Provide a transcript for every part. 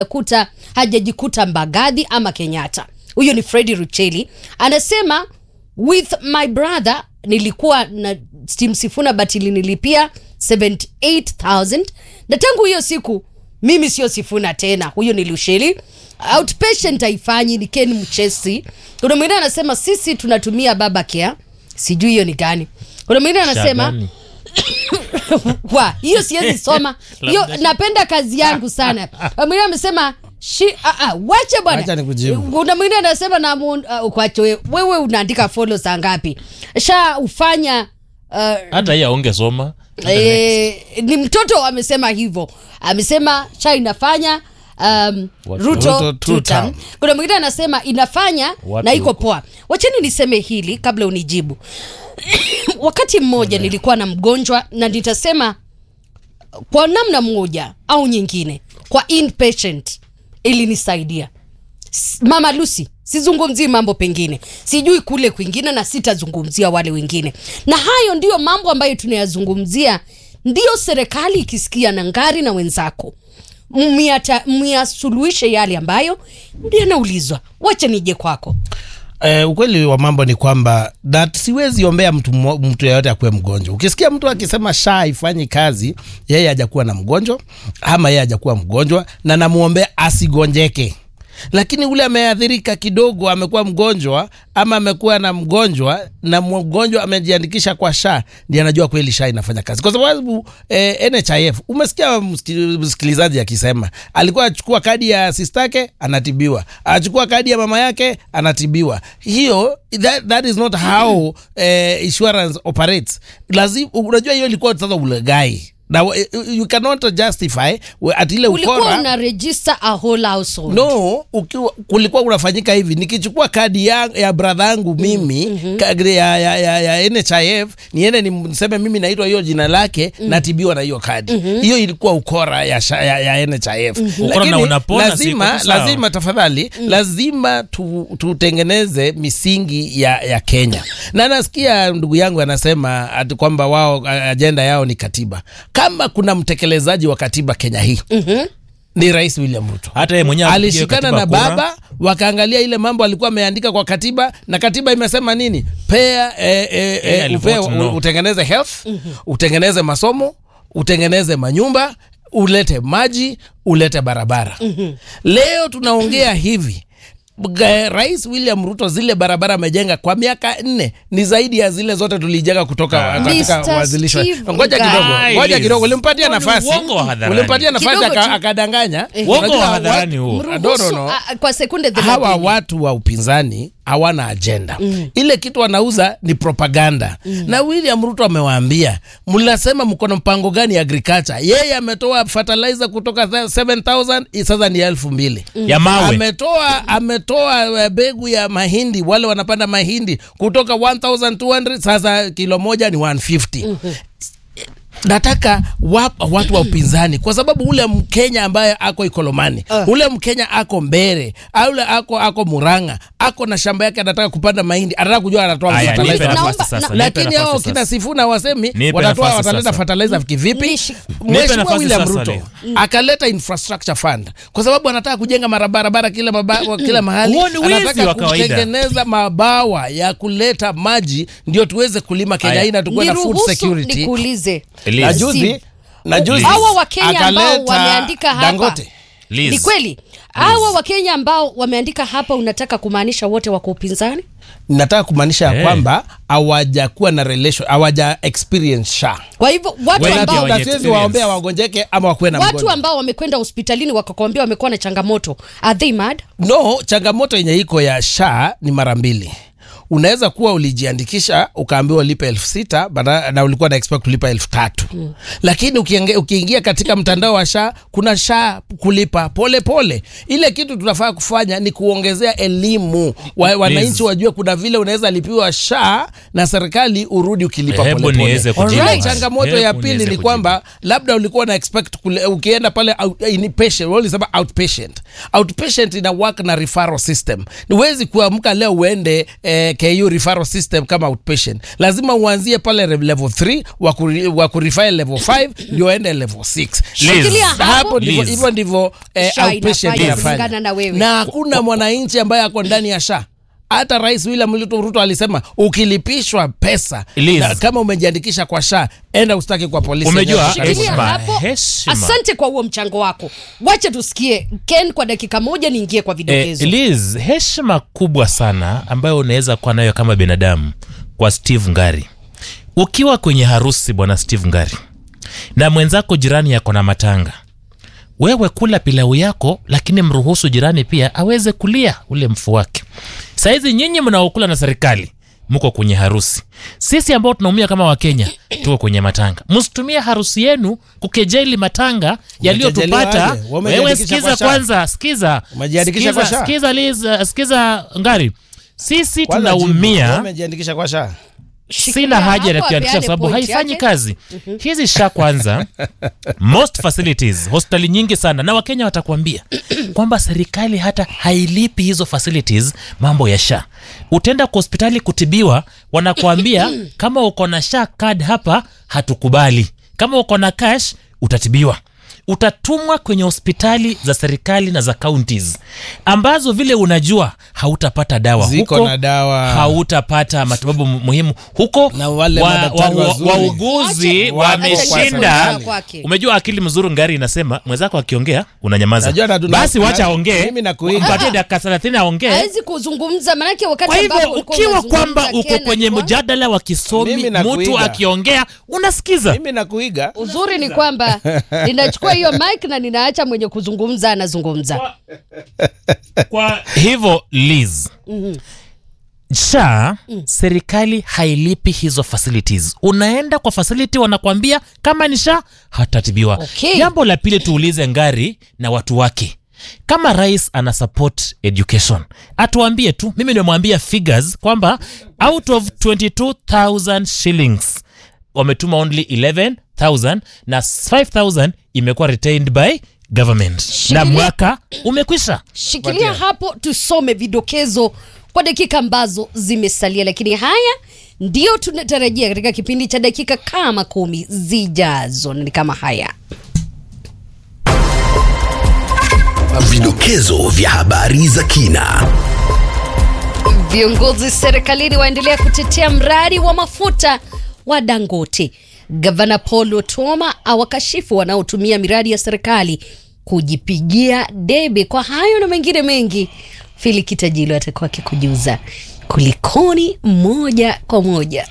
kuta hajajikuta Mbagathi ama Kenyatta. Huyo ni Fredi Rucheli anasema, with my brother nilikuwa na Steam Sifuna but ilinilipia 78000 na tangu hiyo siku mimi sio Sifuna tena. Huyo ni Lusheli. Outpatient haifanyi ni Ken Mchesi. Kuna mwingine anasema sisi tunatumia baba care, sijui hiyo ni gani. Kuna mwingine anasema Shagani. wa hiyo siwezi soma hiyo, napenda kazi yangu sana. Mwingine amesema shi ah, ah, wache Wacha bwana. nikujibu. Kuna mwingine anasema na mu- ah, ukwache wewe, wewe unaandika follow saa ngapi? Sha ufanya uh, hata hii aungesoma Eh, ni mtoto amesema hivyo, amesema sha inafanya um, Watu- Ruto, Ruto two two term. term. Kuna mwingine anasema inafanya Watu na iko huko. poa. Wacheni niseme hili kabla unijibu. Wakati mmoja nilikuwa na mgonjwa na nitasema kwa namna moja au nyingine, kwa inpatient ilinisaidia. S- Mama Lucy, sizungumzii mambo pengine, sijui kule kwingine, na sitazungumzia wale wengine, na hayo ndiyo mambo ambayo tunayazungumzia. Ndiyo serikali ikisikia na ngari na wenzako myata- myasuluhishe yale ambayo yanaulizwa. Wacha nije kwako. Eh, ukweli wa mambo ni kwamba that siwezi ombea mtu, mmo- mtu yeyote akuwe mgonjwa. Ukisikia mtu akisema sha haifanyi kazi, yeye hajakuwa na mgonjwa ama yeye hajakuwa mgonjwa, na namuombea asigonjeke. Lakini ule ameathirika kidogo, amekuwa mgonjwa ama amekuwa na mgonjwa na mgonjwa amejiandikisha kwa sha, ndiye anajua kweli sha inafanya kazi, kwa sababu eh, NHIF umesikia msiki- msikilizaji akisema alikuwa achukua kadi ya sistake anatibiwa, achukua kadi ya mama yake anatibiwa. Hiyo that, that is not how eh, insurance operates. Lazima unajua hiyo ilikuwa sasa ulegai na eh, you cannot justify we- at ile Ulikuwa ukora una register a whole household. no ukiwa, kulikuwa kunafanyika hivi nikichukua kadi ya, ya bradha yangu mimi mm ya, ya, ya, ya NHIF niende niseme mimi naitwa hiyo jina lake natibiwa na hiyo kadi hiyo ilikuwa ukora ya, sha- ya, ya NHIF Ukora Lakini na unapona, lazima, siko tu sawa. lazima tafadhali lazima tu, tutengeneze misingi ya, ya Kenya na nasikia ndugu yangu anasema ati kwamba wao a- ajenda yao ni katiba kama kuna mtekelezaji wa katiba Kenya hii ni Rais William Ruto hata yeye mwenyewe apigie alishikana katiba na kura. baba wakaangalia ile mambo alikuwa ameandika kwa katiba na katiba imesema nini pea eh, eh, Yeye eh, alivote upea, no. utengeneze health utengeneze masomo utengeneze manyumba ulete maji ulete barabara leo tunaongea hivi Ga- Rais William Ruto zile barabara amejenga kwa miaka nne ni zaidi ya zile zote tulijenga kutoka Ah. katika Mr. wazilisho. Steve Ngoja Guy. kidogo, ngoja kidogo, ulimpatia Huo ni nafasi, uongo wa hadharani. ulimpatia nafasi Kidogo aka- tu. akadanganya. Uongo Unajua wa wa- hadharani huo. No, no, Mruhusu, no. ah, kwa sekunde hawa thelathini. watu wa upinzani hawana ajenda ile kitu wanauza ni propaganda na William Ruto amewaambia mnasema mko na mpango gani ya agriculture yeye ametoa fertilizer kutoka 7000 sasa ni elfu mbili ya mawe ametoa ametoa eh, mbegu ya mahindi wale wanapanda mahindi kutoka 1200 sasa kilo moja ni 150 nataka wa, watu wa upinzani kwa sababu ule mkenya ambaye ako ikolomani ule mkenya ako mbere ule ako ako muranga ako na shamba yake anataka kupanda mahindi anataka kujua anatoa Aya, fertilizer nipe Naomba- nafasi sasa, na- nipe lakini nafasi hao sasa. kina Sifuna wasemi Nipe watatoa nafasi wataleta sasa. fertilizer kivipi? Nishi- Mheshimiwa nafasi William sasa Ruto leo. akaleta infrastructure fund kwa sababu anataka kujenga marabarabara kila, maba, kila mahali. Huo ni wizi Anataka wa kawaida. kutengeneza mabawa ya kuleta maji ndio tuweze kulima Kenya Aya. hii na tukuwe na food Niruhusu security. nikuulize. Elias. Na juzi na juzi Hawa Wakenya ambao akaleta wameandika hapa. Dangote. Liz. Ni kweli hawa Wakenya ambao wameandika hapa, unataka kumaanisha wote wako upinzani? nataka kumaanisha ya Eh. kwamba hawajakuwa na relation hawaja experience sha Kwa hivyo watu Wengi ambao hawaja- na siwezi experience. waombea wagonjeke ama wakuwe na watu mgonjwa. ambao wamekwenda hospitalini wakakwambia wamekuwa na changamoto, are they mad? no changamoto yenye iko ya sha ni mara mbili unaweza kuwa ulijiandikisha ukaambiwa ulipe elfu sita bada- na ulikuwa na expect kulipa elfu tatu mm. lakini ukiingia, ukiingia katika mtandao wa sha kuna sha kulipa pole pole ile kitu tunafaa kufanya ni kuongezea elimu wa, wananchi wajue kuna vile unaweza lipiwa sha na serikali urudi ukilipa Hebu pole niweze pole kujibu Ile haya. changamoto ya Hebu pili niweze ni kujibu. kwamba labda ulikuwa na expect kule, ukienda pale out, inpatient wewe ulisema outpatient outpatient ina work na referral system niwezi kuamka leo uende eh, ku referral system kama outpatient lazima uanzie pale re- level 3 wa kuri- wa kurifile level 5 ndio ende level 6 Shikilia hapo. hapo ndivyo Liz. hivyo ndivyo eh, Sha outpatient inafanya inafanya. kulingana na wewe. na hakuna mwananchi ambaye ako ndani ya sha hata rais william Ruto, Ruto alisema ukilipishwa pesa Liz. na kama umejiandikisha kwa sha enda ustaki kwa polisi Umejua, Nenda Shikilia karibu. Heshima, hapo. heshima. Asante kwa huo mchango wako. Wacha tusikie Ken kwa dakika moja, niingie kwa Eh, vidokezo. Liz, heshima kubwa sana ambayo unaweza kuwa nayo kama binadamu kwa Steve Ngari. Ukiwa kwenye harusi bwana Steve Ngari na mwenzako jirani yako na matanga, wewe kula pilau yako, lakini mruhusu jirani pia aweze kulia ule mfu wake. Saizi nyinyi mnaokula na serikali mko kwenye harusi, sisi ambao tunaumia kama Wakenya tuko kwenye matanga. Msitumie harusi yenu kukejeli matanga yaliyotupata. aje? Wamejiandikisha Wewe kwa sikiza SHA? kwanza, sikiza Umejiandikisha kwa Sikiza- SHA? sikiza Liz, uh, sikiza Ngari, sisi Kwanza jibu, tunaumia umejiandikisha kwa sha Shikilia sina haja ya hapo, kuandikisha apeane sababu point haifanyi yake. kazi hizi sha kwanza most facilities hospitali nyingi sana na wakenya watakuambia kwamba serikali hata hailipi hizo facilities mambo ya sha utaenda kwa hospitali kutibiwa wanakuambia kama uko na sha card hapa hatukubali kama uko na cash utatibiwa utatumwa kwenye hospitali za serikali na za counties ambazo vile unajua hautapata dawa Ziko huko na dawa. hautapata matibabu mu- muhimu huko Na wale wa- madaktari wa- wa- wazuri. wauguzi Acha- wameshinda Acha kwake. umejua akili mzuri ngari inasema mwenzako akiongea unanyamaza Najua na- basi na- wacha na- aongee mimi nakuiga. mpatie dakika thelathini aongee hawezi kuzungumza manake wakati kwa hivyo ambapo ulikuwa ukiwa unazungumza, kwamba uko Ken kwenye alikuwa- mjadala wa kisomi Mimi mtu nakuiga. akiongea unasikiza mimi nakuiga uzuri ni kwamba ninachukua hiyo mic na ninaacha mwenye kuzungumza anazungumza kwa hivyo Liz sha serikali hailipi hizo facilities unaenda kwa facility wanakwambia kama ni sha hatatibiwa Okay. jambo la pili tuulize ngari na watu wake kama rais ana support education atuambie tu mimi nimemwambia figures kwamba out of 22000 shillings wametuma only 11000 na 5000 imekuwa retained by government na Shikilia- mwaka umekwisha shikilia hapo tusome vidokezo kwa dakika ambazo zimesalia lakini haya ndio tunatarajia katika kipindi cha dakika kama kumi zijazo na ni kama haya Vidokezo vya habari za kina. Viongozi serikalini waendelea kutetea mradi wa mafuta wa Dangote. Gavana Paul Otuoma awakashifu wanaotumia miradi ya serikali kujipigia debe. Kwa hayo na mengine mengi, Fili Kitajilo atakuwa akikujuza kulikoni moja kwa moja.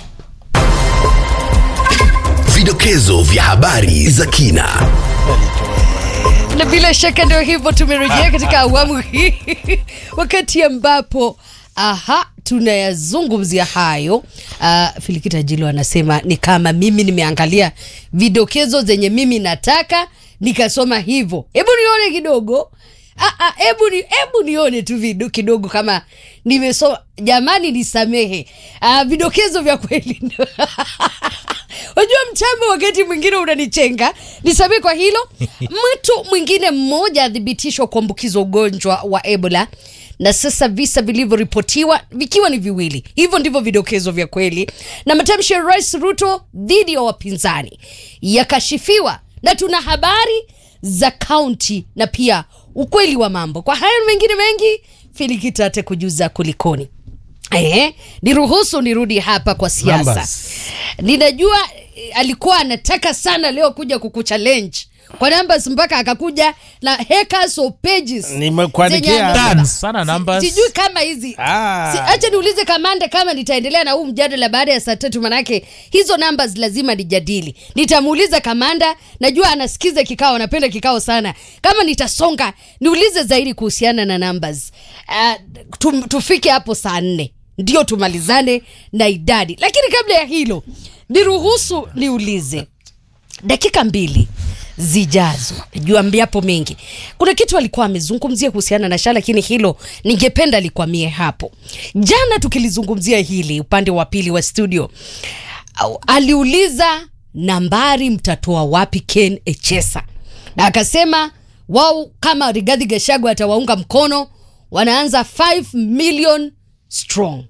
Vidokezo vya habari za kina. na bila shaka ndio hivyo tumerejea katika awamu hii wakati ambapo aha tunayazungumzia hayo uh, filikita jilo anasema ni kama mimi nimeangalia vidokezo zenye mimi nataka nikasoma hivyo hebu nione kidogo Ah, ah, hebu ni, hebu nione tu vido, kidogo kama nimesoma jamani nisamehe ah, vidokezo vya kweli Unajua mtambo wakati mwingine unanichenga, nisamee kwa hilo. Mtu mwingine mmoja athibitishwa kuambukizwa ugonjwa wa Ebola na sasa visa vilivyoripotiwa vikiwa ni viwili. Hivyo ndivyo vidokezo vya kweli, na matamshi ya Rais Ruto dhidi ya wapinzani yakashifiwa, na tuna habari za kaunti na pia ukweli wa mambo. Kwa hayo na mengine mengi, Filikita kujuza kulikoni. Ehe, niruhusu nirudi hapa kwa siasa. Numbers. Ninajua eh, alikuwa anataka sana leo kuja kukuchallenge kwa numbers mpaka akakuja na hectares of pages. Nimekuandikia. zenye amebeba. Tons, sana numbers. Sijui kama hizi Ah. si, acha niulize kamanda kama nitaendelea na huu mjadala baada ya saa tatu, manake hizo numbers lazima nijadili. Nitamuuliza kamanda, najua anasikiza kikao, anapenda kikao sana. Kama nitasonga, niulize zaidi kuhusiana na numbers. Uh, tum, tufike hapo saa nne ndio tumalizane na idadi, lakini kabla ya hilo niruhusu niulize dakika mbili zijazo juambiapo mengi kuna kitu alikuwa amezungumzia kuhusiana na sha lakini hilo ningependa likwamie hapo jana tukilizungumzia hili upande wa pili wa studio au- aliuliza nambari mtatoa wapi ken echesa na akasema wao kama rigadhi gashagu atawaunga mkono wanaanza 5 million strong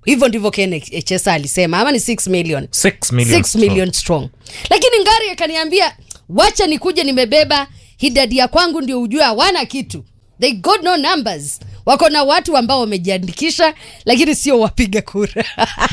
hivyo ndivyo ken echesa alisema ama ni 6 million 6 million 6 million strong lakini ngari akaniambia wacha nikuje nimebeba hidadi ya kwangu ndio ujue hawana kitu they got no numbers wako na watu ambao wamejiandikisha lakini sio wapiga kura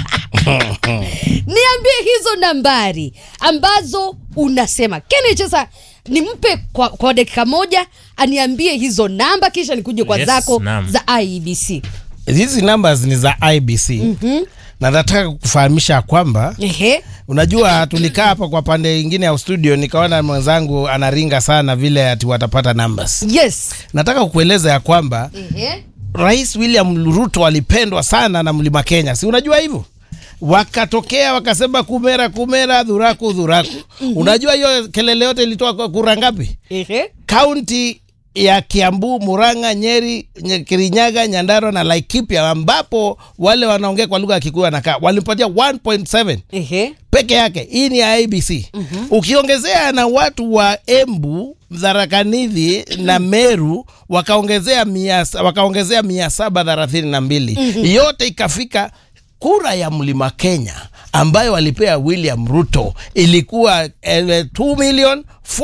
niambie hizo nambari ambazo unasema kenechesa nimpe kwa, kwa dakika moja aniambie hizo namba kisha nikuje kwa Yes, zako naam. za iebc hizi numbers ni za ibc mm-hmm. na nataka kufahamisha kwamba Ehe. unajua tulikaa hapa kwa pande ingine ya studio nikaona mwenzangu anaringa sana vile ati watapata numbers yes nataka kukueleza ya kwamba Ehe. rais william ruto alipendwa sana na mlima kenya si unajua hivyo wakatokea wakasema kumera kumera dhuraku dhuraku unajua hiyo kelele yote ilitoa kwa kura ngapi Ehe. kaunti ya kiambu muranga nyeri Nye- kirinyaga nyandarua na laikipia ambapo wale wanaongea kwa lugha ya kikuyu wanakaa walimpatia 1.7 Ehe. peke yake hii ni ya abc mm-hmm. ukiongezea na watu wa embu dharakanidhi na meru wakaongezea mia, wakaongezea mia saba thelathini na mbili mm-hmm. yote ikafika kura ya mlima kenya ambayo walipea william ruto ilikuwa eh, 2 million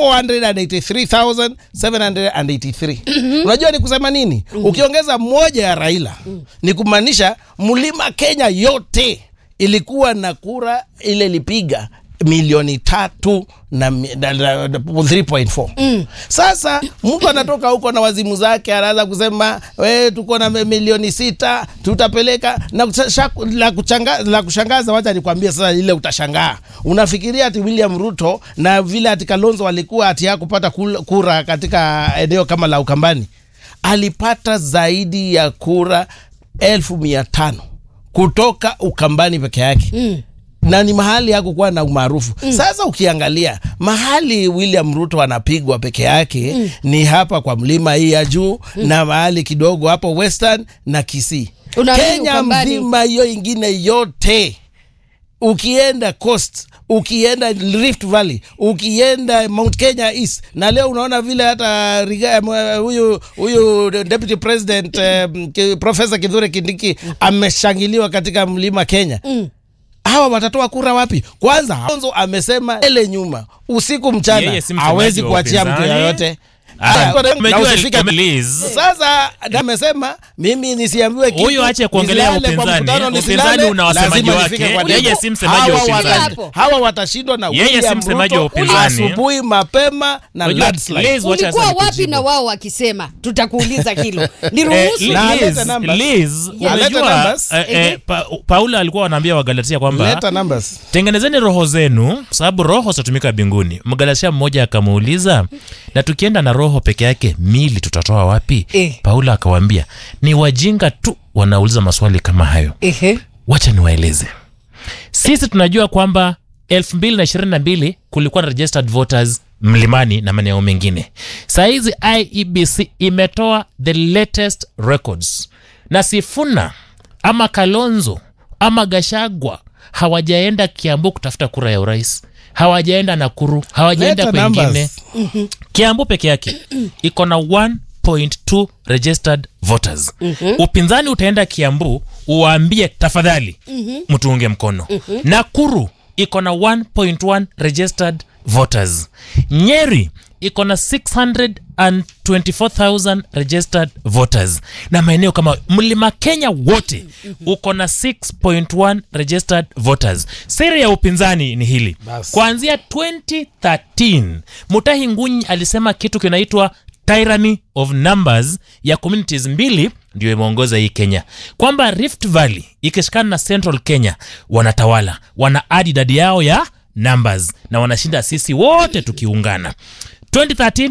483783 unajua ni kusema nini ukiongeza moja ya raila ni kumaanisha mlima kenya yote ilikuwa na kura ile ilipiga milioni tatu na, mi- na, na, na 3.4 mm. sasa mtu anatoka huko na wazimu zake anaanza kusema we tuko na mi- milioni sita tutapeleka na kusha- la, kuchanga, la kushangaza wacha nikwambie sasa ile utashangaa unafikiria ati william ruto na vile ati kalonzo walikuwa ati hakupata kul- kura katika eneo kama la ukambani alipata zaidi ya kura elfu mia tano kutoka ukambani peke yake mm na ni mahali hakukuwa na umaarufu mm. sasa ukiangalia mahali william ruto anapigwa peke yake mm. ni hapa kwa mlima hii ya juu mm. na mahali kidogo hapo western na kisii Unaamini kenya Ukambani- mzima hiyo ingine yote ukienda coast ukienda rift valley ukienda mount kenya east na leo unaona vile hata Riga- mwe- huyu huyu deputy president um, ki- profesa kithure kindiki ameshangiliwa katika mlima kenya Mm. hawa watatoa kura wapi kwanza Kalonzo amesema ele nyuma usiku Yeye mchana si msemaji hawezi wa kuachia mtu upinzani. yoyote Ah, Aya, na umejua usifike- Liz. sasa amesema mimi nisiambiwe kitu, Huyu aache kuongelea nisilale kwa upinzani. mkutano, Upinzani nisilale, una wasemaji lazima wake. nifike kwa Yeye debe. si msemaji wa Hawa upinzani. wata- hawa watashindwa na Yeye si William msemaji Ruto wa upinzani. asubuhi mapema na Unajua, landslide. Liz, wacha ulikuwa sasa wapi nikujibu. na wao wakisema tutakuuliza hilo Eh, niruhusu Na alete Liz, numbers. Liz, Yeah. Alete unajua numbers. eh, eh, pa, Paula alikuwa wanaambia Wagalatia kwamba Leta numbers. tengenezeni roho zenu kwa sababu roho zitatumika mbinguni mgalatia mmoja akamuuliza na tukienda na roho peke yake mili tutatoa wapi Eh. paula akawambia ni wajinga tu wanauliza maswali kama hayo Ehe. wacha niwaeleze sisi tunajua kwamba 2022 kulikuwa na registered voters mlimani na maeneo mengine sahizi iebc imetoa the latest records na sifuna ama kalonzo ama gashagwa hawajaenda kiambu kutafuta kura ya urais hawajaenda nakuru hawajaenda Leta kwengine numbers. kiambu peke yake iko na 1.2 registered voters mm-hmm. upinzani utaenda kiambu uwaambie tafadhali mm-hmm. mtuunge mkono mm-hmm. nakuru iko na 1.1 registered voters nyeri iko na 624000 registered voters na maeneo kama mlima kenya wote uko na 6.1 registered voters siri ya upinzani ni hili Basi. kuanzia 2013 mutahi ngunyi alisema kitu kinaitwa tyranny of numbers ya communities mbili ndio imeongoza hii kenya kwamba rift valley ikishikana na central kenya wanatawala wana adi idadi yao ya numbers na wanashinda sisi wote tukiungana 2013